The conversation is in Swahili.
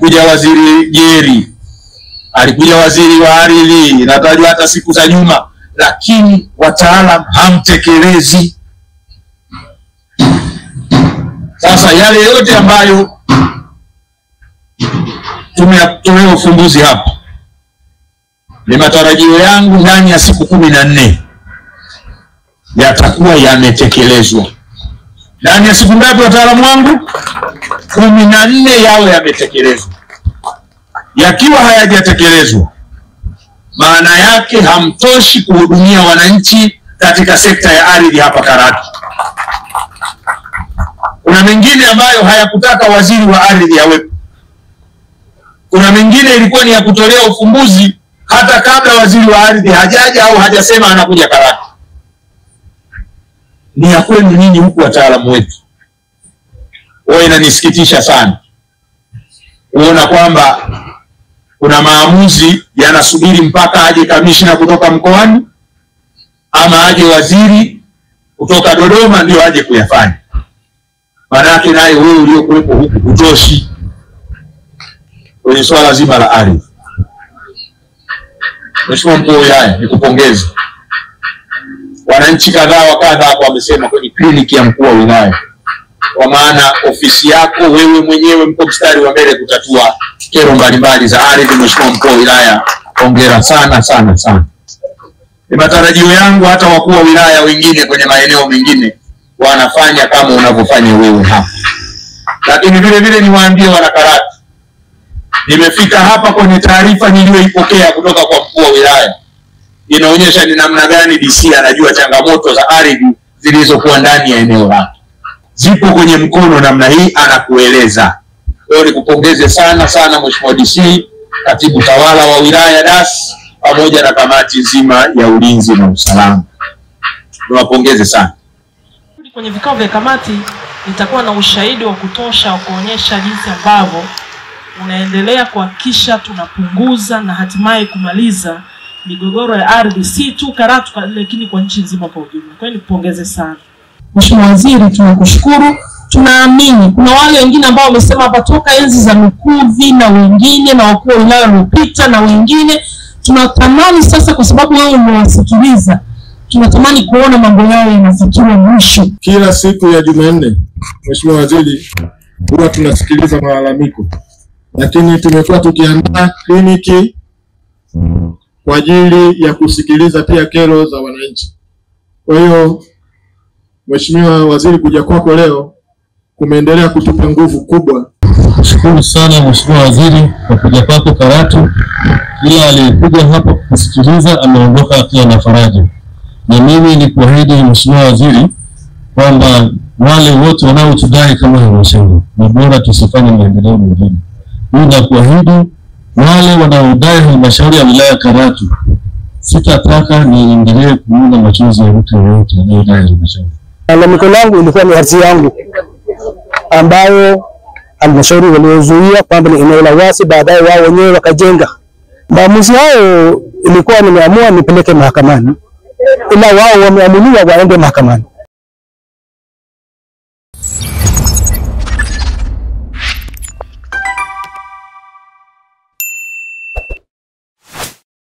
alikuja waziri Jeri, alikuja waziri wa ardhi, inatajwa hata siku za nyuma, lakini wataalam hamtekelezi. Sasa yale yote ambayo tumeyatolea ufumbuzi hapa, ni matarajio yangu ndani ya siku kumi na nne yatakuwa yametekelezwa. Ndani ya siku ngapi, wataalamu wangu? kumi na nne yawe yametekelezwa. Yakiwa hayajatekelezwa, maana yake hamtoshi kuhudumia wananchi katika sekta ya ardhi hapa Karatu. Kuna mengine ambayo hayakutaka waziri wa ardhi awepo. Kuna mengine ilikuwa ni ya kutolea ufumbuzi hata kabla waziri wa ardhi hajaja au hajasema anakuja Karatu. Ni ya kwenu ninyi huku wataalamu wetu. Huwa inanisikitisha sana kuona kwamba kuna maamuzi yanasubiri mpaka aje kamishna kutoka mkoani ama aje waziri kutoka Dodoma ndio aje kuyafanya. Maanake naye wewe uliokuwepo huku hutoshi kwenye swala zima la ardhi. Mheshimiwa mkuu wa wilaya, nikupongeze. Wananchi kadhaa wa kadha hapo wamesema kwenye kliniki ya mkuu wa wilaya, kwa maana ofisi yako wewe mwenyewe mko mstari wa mbele kutatua kero mbalimbali za ardhi. Mheshimiwa mkuu wa wilaya, hongera sana sana sana. Ni matarajio yangu hata wakuu wa wilaya wengine kwenye maeneo mengine wanafanya kama unavyofanya wewe hapa, lakini vile vile niwaambie wanakaratu nimefika hapa kwenye taarifa niliyoipokea kutoka kwa mkuu wa wilaya inaonyesha ni namna gani DC anajua changamoto za ardhi zilizokuwa ndani ya eneo lake, zipo kwenye mkono namna hii, anakueleza. Kwa hiyo nikupongeze sana sana Mheshimiwa DC, katibu tawala wa wilaya DAS, pamoja na kamati nzima ya ulinzi na usalama, niwapongeze sana. Kwenye vikao vya kamati nitakuwa na ushahidi wa kutosha wa kuonyesha jinsi ambavyo unaendelea kuhakikisha tunapunguza na hatimaye kumaliza migogoro ya ardhi si tu Karatu lakini kwa nchi nzima kwa ujumla. Kwa hiyo nikupongeze sana Mheshimiwa Waziri, tunakushukuru. Tunaamini kuna wale wengine ambao wamesema hapa toka enzi za Lukuvi na wengine na wakuu wa wilaya waliopita na wengine, tunatamani sasa, kwa sababu wewe umewasikiliza, tunatamani kuona mambo yao yanafikiwa mwisho. Kila siku ya Jumanne, Mheshimiwa Waziri, huwa tunasikiliza malalamiko, lakini tumekuwa tukiandaa kliniki kwa ajili ya kusikiliza pia kero za wananchi. Kwa hiyo Mheshimiwa Waziri, kuja kwako leo kumeendelea kutupa nguvu kubwa. Shukuru sana Mheshimiwa Waziri kwa kuja kwako Karatu. Kila aliyekuja hapa kusikiliza ameondoka akiwa na faraja, na mimi ni kuahidi Mheshimiwa Waziri kwamba wale wote wanaotudai kama halmashauri ni bora tusifanye maendeleo mengine. Mimi nakuahidi wale wanaodai halmashauri ya wilaya Karatu, sitataka niendelee kuona machozi ya mtu yeyote anayedai halmashauri. Lalamiko langu ilikuwa ni ardhi yangu ambayo halmashauri waliozuia kwamba ni eneo la wasi, baadaye wao wenyewe wakajenga. Maamuzi hayo ilikuwa nimeamua nipeleke mahakamani, ila wao wameamuliwa waende mahakamani.